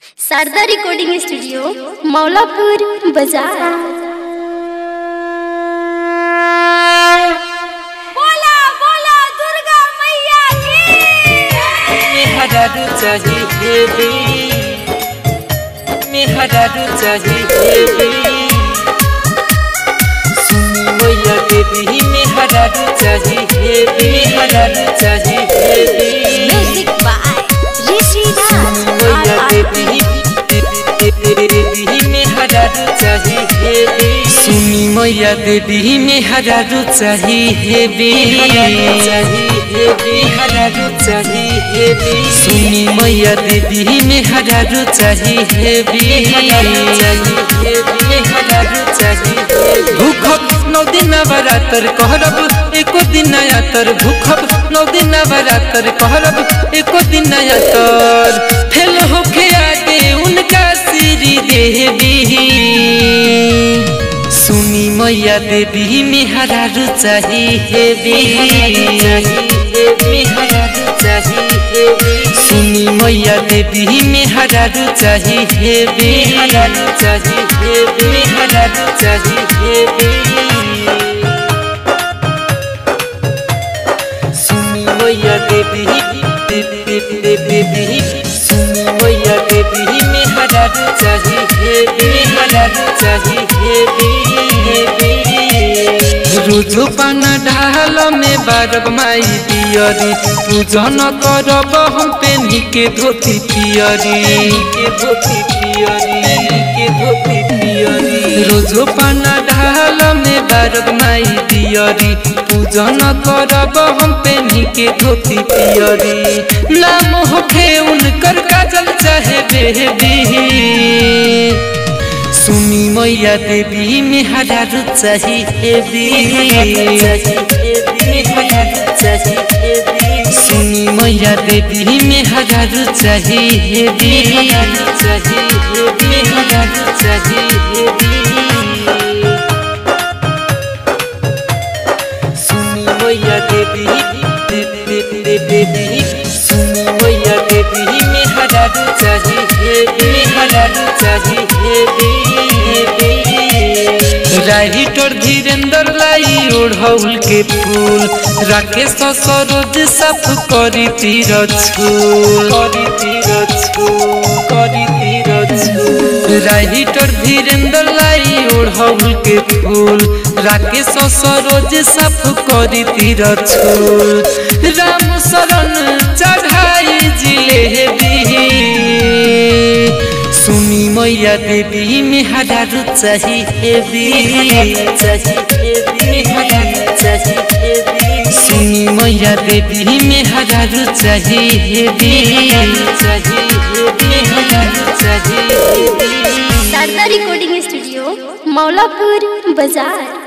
Sharda recording studio Maulapur बाजार बोला बोला दुर्गा मैया की मेहरारू चाहिए भी मेहरारू चाहिए भी सुनी मैया देवी मेहरारू चाहिए भी मेहरारू चाहिए भी म्यूजिक बाय ऋषि दास मैया देवी देवी मेहरारू चाहिए भी सुनी मैया देवी मेहरारू चाहिए भी चाहिए भी हरारू चाहिए भी सुनी मैया देवी मेहरारू चाहिए भी चाहिए भी हरारू चाहिए भूखब नौ दिन नवरात्र कहरब एको दिन नयातर भूखब नौ दिन नवरात्र कहरब एको दिन नयातर फेल होके आगे उनका सिरी देवी सुनी मैया देवी मेहरारू चाहिए भी मेहरारू चाहिए सुनी मैया देवी मेहरारू चाहिए भी मेहरारू चाहिए मेहरारू चाहिए सुनी मैया देवी देवी देवी सुनी मैया देवी मेहरारू चाहिए मेहरारू चाहिए रोजो पाना ढाल में बारब माई दियरी पूजन करब हम पेनी के धोती पियरी के धोती पियरी के धोती पियरी रोजो पाना ढाल में बारब माई दियरी पूजन करब हम पेनी के धोती पियरी नाम होखे उनकर काजल चाहे बेबी सुनी मैया देवी मेहरारू चाहिए भी सुनी मैया देवी मेहरारू चाहिए भी मेहरारू चाहिए सुनी मैया देवी देवी सुनी मैया देवी मेहरारू चाहिए मेहरारू चाहिए राइटर धीरेन्द्र लाई ओढ़ौल के फूल राकेश सरोज साफ करी तीर छूल करी तीर छूल करी तीर छूल राइटर धीरेन्द्र लाई ओढ़ौल के फूल राकेश सरोज साफ करी तीर छूल राम शरण चढ़ाई जिलेबी सुनी मैया देवी मेहरारू चाहिए भी सुनी मैया देवी मेहरारू चाहिए भी शारदा रिकॉर्डिंग स्टूडियो मौलापुर बाजार